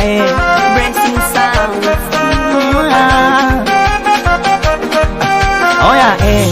eh. Blessing sounds. Oya eh.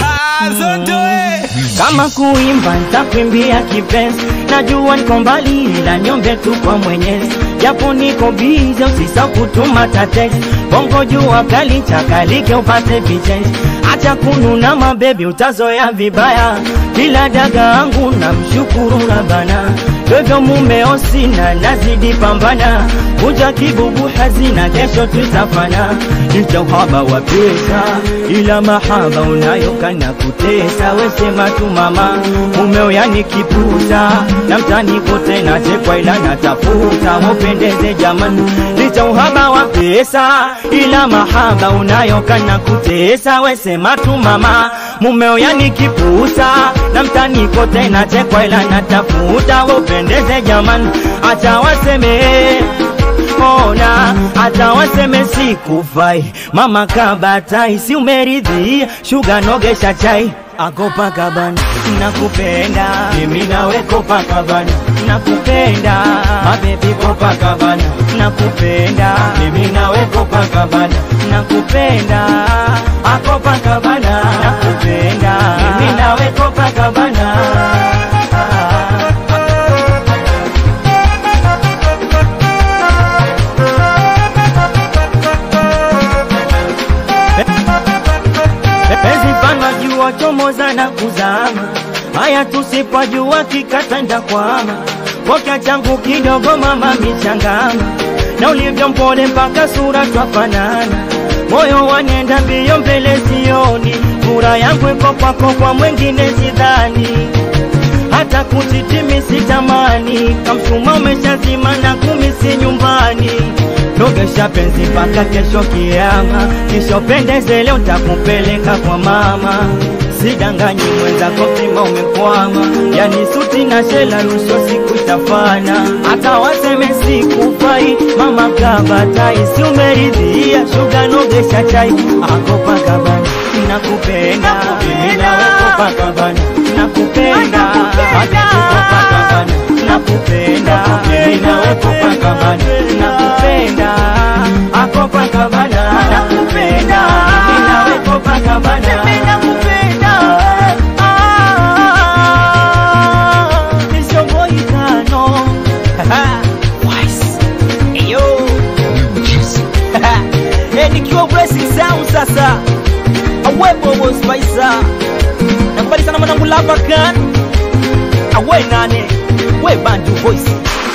Kama kuimba ntakwimbia kipenzi, najua niko mbali, ila niombe tu kwa Mwenyezi, japo niko bize, usisahau kutuma tatex bongo jua kali chakalike upate vichenji, acha kununa mabebi, utazoea vibaya, kila daga angu na mshukuru Rabbana, dodo mumeo sina, nazidi pambana, kuja kibubu hazina, kesho tutafana, licha uhaba wa pesa, ila mahaba unayokana kutesa, wesema tu mama, mumeo yani kiputa, na mtani kote nachekwa, ila natafuta mupendeze jamani, licha uhaba wa pesa, ila mahaba unayokana kutesa, wesema tu mama, mumeo yani kiputa, na mtani kote nachekwa, ila natafuta upendeze jamani, acha waseme ona hata waseme sikufai, mama kabatai, si umeridhia shuga nogesha chai akopa kabana, nakupenda mimi nawe kopa kabana, nakupenda mabebi kopa kabana, nakupenda mimi nawe kopa kabana, nakupenda akopa kabana, nakupenda mimi nawe kopa kabana. Penzi pana jua chomoza na kuzama, haya tusipojua kikatanda kwama. Koka changu kidogo mama michangama, na ulivyo mpole mpaka sura twafanana. Moyo wanenda mbio mbele sioni, fura yangu iko kwako, kwa mwengine sidhani hata kutitimi sitamani, kamsuma umeshazima na kumi si nyumbani. Nogesha penzi mpaka kesho kiama, nishopendeze leo takupeleka kwa mama. Sidanganyi mwenzako pima umekwama, yani suti na shela rushwa siku itafana, hata waseme sikufai, mama kabatai, si umeridhia shuga nogesha chai akopa kabana, nakupenda mimi nawe kopa kabana, nakupenda Mapenzi kopa kabana, nakupenda mimi nawe kopa kabana, nakupenda akopa kabana, nakupenda mimi nawe kopa kabana, nakupenda ah, nishoboikano Wise. Eyo. Eh, nikiwa blessing sound sasa awepo boss Faisa nakubali sana mwanangu lapa kan awe nane we bandu voice